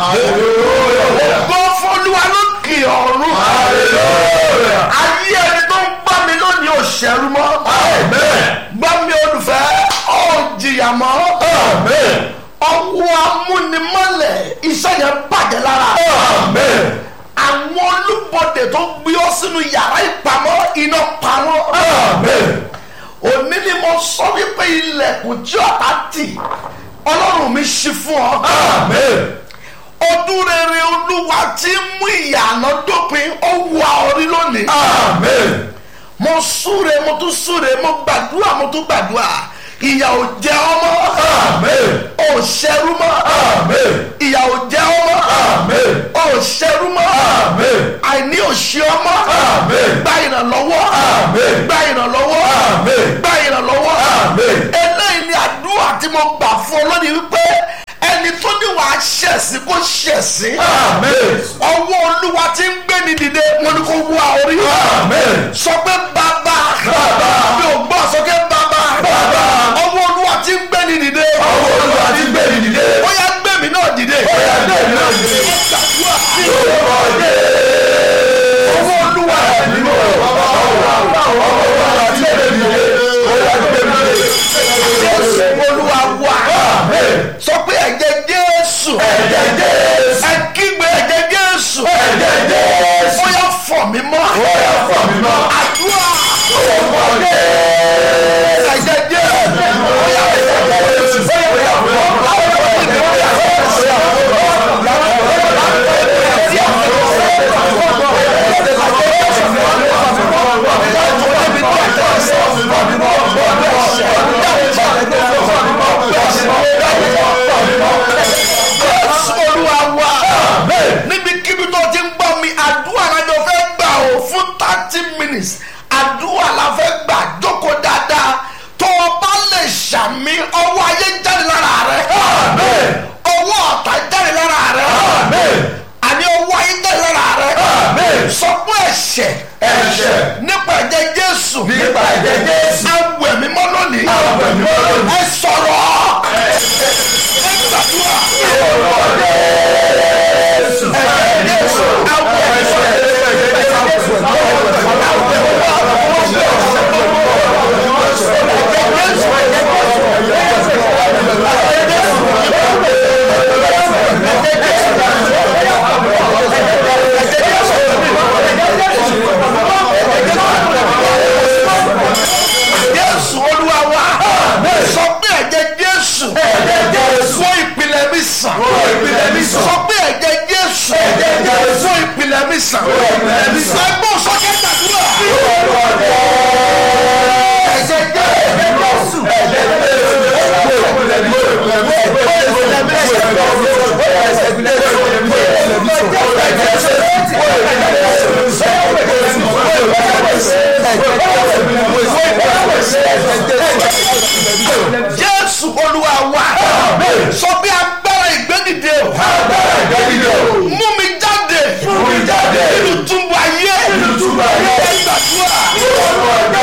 ògo fọlúwa lókè ọ̀run ayé ẹni tó ń gbọ́ mi lónìí ò ṣẹ́rú mọ́ gbọ́ mi olùfẹ́ ọ̀ jìyà mọ́ ọwọ́ amúnimọ́lẹ̀ iṣẹ́ yẹn bàjẹ́ lára àwọn olúbọdè tó gbé ọ sínú yàrá ìpamọ́ iná pa wọ́n òní ni mo sọ wípé ilẹ̀kùn tí ọ̀tá tì ọlọ́run mi ṣí fún ọ ọdún rere olúwa tí ń mú ìyànà dópin ó wà orí lónìí mo súre mo tún súre mo gbàdúrà mo tún gbàdúrà ìyà ò jẹ ọmọ ò ṣẹrú mọ́ ìyà ò jẹ ọmọ ò ṣẹrú mọ́ àìní ò ṣe ọmọ gba ìrànlọ́wọ́ gba ìrànlọ́wọ́ gba ìrànlọ́wọ́ eléyìí ni àdúrà tí mo gbà fún ọ lónìí wípé ẹni tó ní wàá ṣẹ̀sìn kó ṣẹ̀sìn ọwọ́ olúwa tí ń gbé ni dìde wọn ni kò wá orí sọ pé bàbá mi ò gbọ́ sọ pé bàbá ọwọ́ olúwa tí ń gbé ni dìde ó yá gbé mi náà dìde ọwọ́ olúwa jésù olúwa wà sọ pé ẹ̀jẹ̀ jésù ẹ kígbe ẹ̀jẹ̀ jésù ó yá fọ̀ mí mọ́ àdúrà ẹ̀jẹ̀ jésù ó yá jésù olúwa wà níbikíbi tó ti ń gbọ́ mi àdúrà lájọ fẹ́ gbà ó fún thirty minutes àdúrà la fẹ́ gbà jókòó dáadáa tó o bá lè ṣàmì ọwọ́ ayé jáde lára rẹ ọwọ́ ọ̀tá jáde lára rẹ àní ọwọ́ ayé jáde lára rẹ sọ pé ẹ̀ṣẹ̀ Ẹ̀ṣẹ̀. nípa ẹ̀jẹ̀ jésù Nípa ẹ̀jẹ̀ Jésù. awẹ̀ mímọ́ lónìí Awẹ̀ mímọ́ lónìí. ẹ sọ̀rọ̀ ẹ gbàdúrà jésù olúwa wa sọ pé ẹ̀jẹ̀ jésù fún ìpìlẹ̀ mi sàn sọ pé ẹ̀jẹ̀ jésù fún ìpìlẹ̀ mi sàn ẹgbọ́n sọ́kẹ́ gbàdúrà ẹ̀jẹ̀ jésù jésù olúwa wa sọ pé agbára ìgbẹ́dìde mú mi jáde nínú túbú ayé ẹ gbàdúrà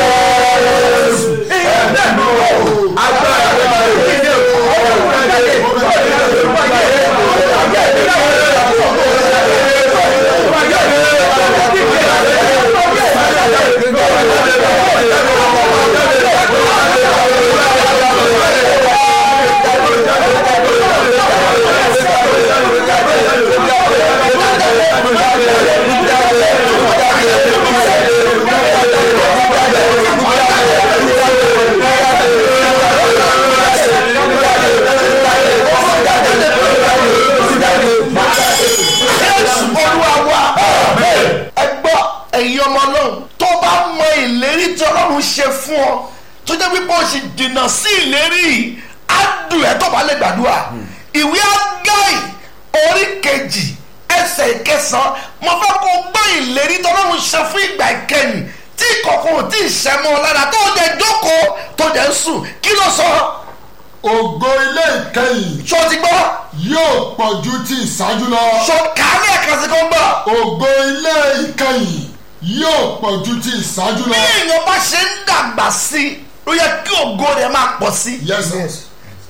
jésù olúwa wa ẹ gbọ́ ẹ̀yin ọmọ náà tó bá mọ ìlérí tí ọlọ́run ṣe fún ọ tó jẹ́ pípọ́ ṣì dènà sí ìlérí yìí á dùn ẹ́ tó bá lè gbàdúrà ìwé ágáì orí kejì ẹsẹ̀ ìkẹsàn mo fẹ́ kó gbọ́ ìlérí tí ọlọ́run ṣe fún ìgbà ìkẹyìn tí kọ̀ọ̀kan ò tí ì ṣẹ́ mọ́ ọ lára tó jẹ́ jókòó tó jẹ́ sùn kí ló sọ ògo ilé ìkẹyìn ṣó ti gbọ́ yóò pọ̀ ju ti ìṣáájú lọ. ṣó kàálẹ̀ ẹ̀kan sí kó ń bọ̀. ògo ilé ìkẹyìn yóò pọ̀ ju ti ìṣáájú bí lọ. èèyàn bá ṣe ń dàgbà sí i ló yẹ kí ògo rẹ̀ máa pọ̀ sí i yes sir.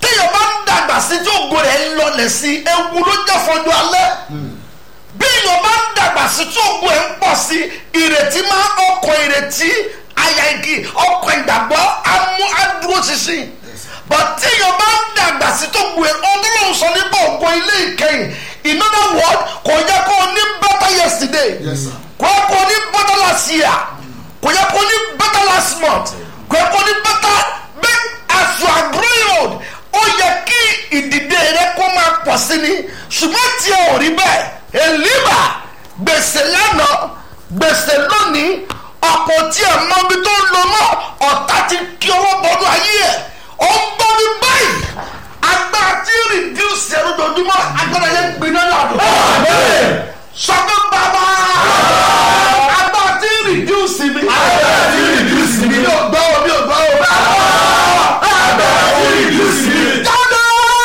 téèyàn bá ń dàgbà sí tí ògo rẹ̀ ń lọlẹ̀ sí ewu ló jẹ́ fọjú alẹ́ bí èèyàn bá ń dàgbà sí tí ògo ẹ̀ ń pọ̀ sí ìrètí máa ọkọ̀ ìrètí àyà igi ọkọ̀ ìgbàgbọ́ amú adúró ṣinṣin but tí èèyàn bá ń dàgbà sí tó gbé ọdún sọ nípa ògo ilé ìkẹyìn in other words kò yẹ kó o ní better yesterday Yes, sir. kò yẹ kó o ní better last year kò yẹ kó o ní better last month kò yẹ kó o ní better make as you are growing old ó yẹ kí ìdìde rẹ kó máa pọ̀ sí ni ṣùgbọ́n tí ẹ ò rí bẹ́ẹ̀ èlíbà gbèsè lánàá gbèsè lónìí ọ̀pọ̀ tí ẹ mọ ibi tó ń lọ mọ́ ọ̀tá ti kí owó bọ́dún ayé ẹ̀ ó ń bọ́ mi báyìí agbára tí reduce ẹ̀rọ dojúmọ́ agbára yẹn gbiná lọ́dún. sọ pé bàbá agbára tí reduce mi. Agbára tí reduce mi. mi ò gbọ́ o mi ò gbọ́ o. Agbára tí reduce mi. jáde.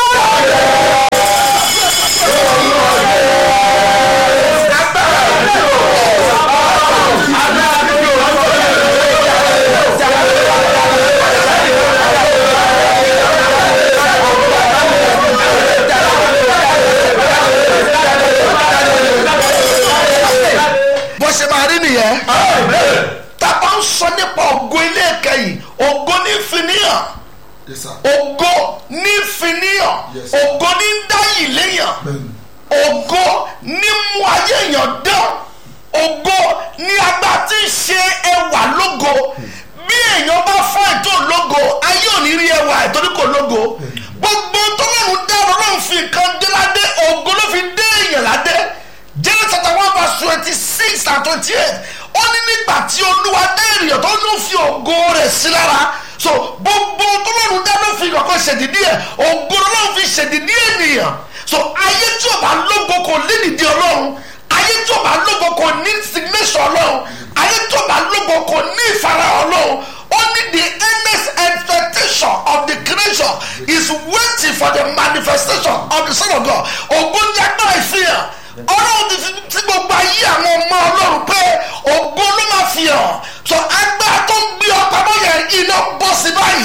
bó ṣe máa rí nìyẹn. tábà ń sọ nípa ògo ilé ìkẹyìn ògo ní fìníyàn Yes, sir. ògo ní fìníyàn Yes. ògo ní dáyì léyàn Bẹ́ẹ̀ni. ògo ní mú ayé èèyàn dán ògo ní agbá tí ń ṣe ẹwà lógo bí èèyàn bá fọ́ ètò lógo ayé ò ní rí ẹwà ìtorí kò lógo gbogbo tọ́lọ́run dá ọlọ́run fi nǹkan dé ládé ògo ló fi dé èèyàn ládé Genesis chapter one verse twenty six and twenty eight ó ní nígbà tí olúwa dé ènìyàn tó ló fi ògo rẹ̀ sí lára so gbogbo tọ́lọ́run dá ló fi kọ̀ọ̀kan ṣèdídí ẹ̀ ògo ló fi ṣèdídí ènìyàn so ayé tí o bá lógo kò lédìdí ọlọ́run ayé tí o bá lógo kò ní signation ọlọ́run ayé tí o bá lógo kò ní ìfara ọlọ́run only the earnest expectation of the creation is waiting for the manifestation of the son of God ògo ní agbára ìfihàn ọlọ́run ti fi tí gbogbo ayé àwọn ọmọ ọlọ́run pé ògo ló máa fi hàn so agbára tó ń gbé ọkọ̀ mọ́ yẹn iná bọ́ sí báyìí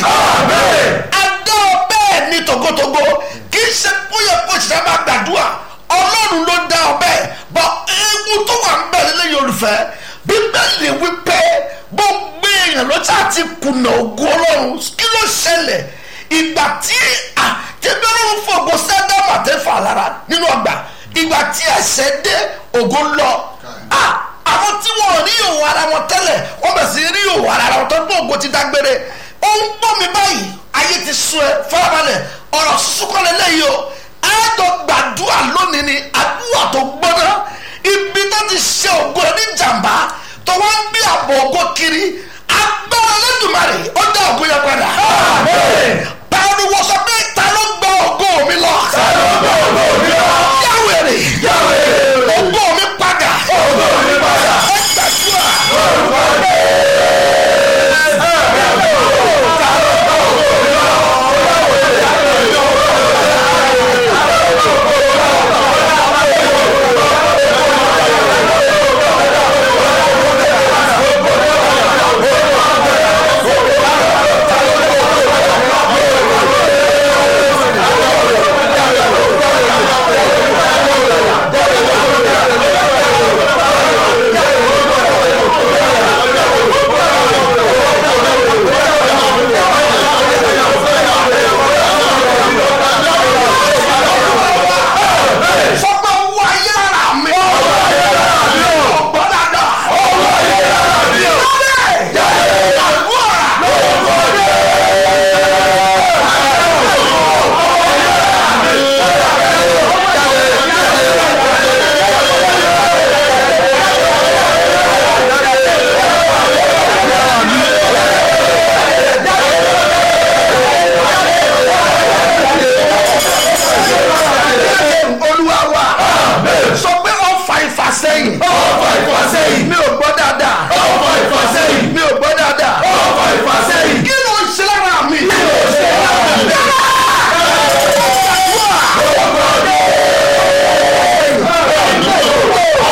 adá ọ bẹ́ẹ̀ ní togotogo kì í ṣe bóyá kó ṣiṣẹ́ máa gbàdúrà ọlọ́run ló dá ọ bẹ́ẹ̀ bọ́ ewu tó wà ń bẹ̀ lẹ́yìn olùfẹ́ bíbélì wípé gbogbo èèyàn ló ṣáà ti kùnà ògo ọlọ́run kí ló ṣẹlẹ̀ ìgbà tí àtẹ̀bí ọlọ́run fògo sẹ́dá màtẹ́fà lára nínú ọgbà ìgbà tí ẹ̀ṣẹ̀ dé ògo ń lọ Ah, àwọn tí wọn ò rí òwò ara wọn tẹ́lẹ̀ wọ́n bẹ̀ sí rí òwò ara wọn tó gbọ́ ògo ti dágbére ó ń gbọ́ mi báyìí ayé ti sún ẹ farabalẹ̀ ọ̀rọ̀ súnkọ́lẹ̀ lẹ́yìn o ẹ̀ẹ́dọ̀ gbàdúrà lónìí ni àdúrà tó gbọ́dọ̀ ibi tó ti ṣe ògo ẹ ní jàmbá tó wá ń gbé àbọ̀ ògo kiri agbára lẹ́dùnmarè ó dá ògo yẹn padà